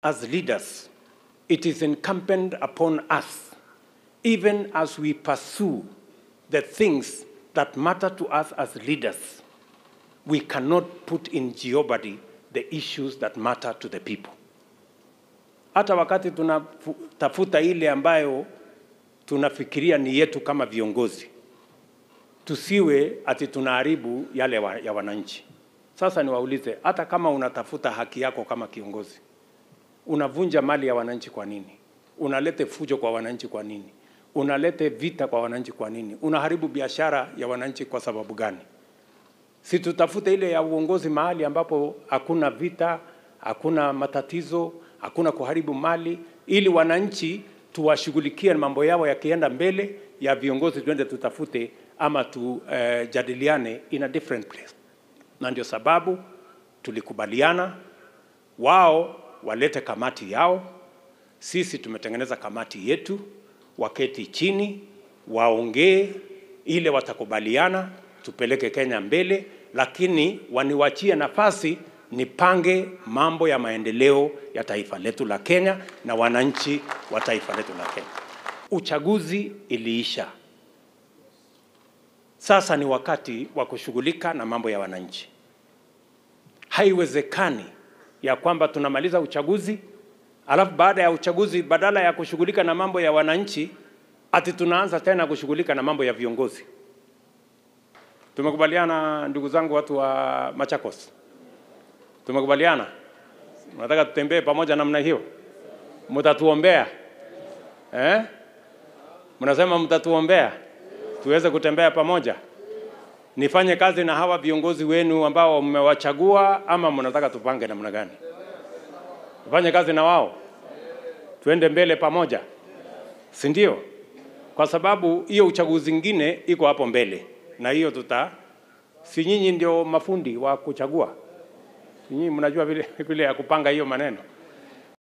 as leaders, it is incumbent upon us, even as we pursue the things that matter to us as leaders, we cannot put in jeopardy the issues that matter to the people. Hata wakati tunatafuta ile ambayo tunafikiria ni yetu kama viongozi, tusiwe ati tunaharibu yale wa, ya wananchi. Sasa niwaulize, hata kama unatafuta haki yako kama kiongozi, unavunja mali ya wananchi kwa nini? Unalete fujo kwa wananchi kwa nini? Unalete vita kwa wananchi kwa nini? Unaharibu biashara ya wananchi kwa sababu gani? Si tutafute ile ya uongozi mahali ambapo hakuna vita, hakuna matatizo, hakuna kuharibu mali, ili wananchi tuwashughulikie mambo yao yakienda mbele, ya viongozi tuende tutafute ama tujadiliane uh, in a different place. Na ndio sababu tulikubaliana wao walete kamati yao, sisi tumetengeneza kamati yetu, waketi chini waongee, ile watakubaliana tupeleke Kenya mbele, lakini waniwachie nafasi nipange mambo ya maendeleo ya taifa letu la Kenya na wananchi wa taifa letu la Kenya. Uchaguzi iliisha, sasa ni wakati wa kushughulika na mambo ya wananchi. Haiwezekani ya kwamba tunamaliza uchaguzi alafu baada ya uchaguzi badala ya kushughulika na mambo ya wananchi ati tunaanza tena kushughulika na mambo ya viongozi. Tumekubaliana ndugu zangu, watu wa Machakos, tumekubaliana, nataka tutembee pamoja namna hiyo. Mtatuombea eh? Mnasema mtatuombea tuweze kutembea pamoja, nifanye kazi na hawa viongozi wenu ambao mmewachagua, ama mnataka tupange namna gani? Tufanye kazi na wao, tuende mbele pamoja, si ndio? Kwa sababu hiyo uchaguzi ingine iko hapo mbele na hiyo tuta, si nyinyi ndio mafundi wa kuchagua? Si nyinyi mnajua vile, vile ya kupanga hiyo maneno?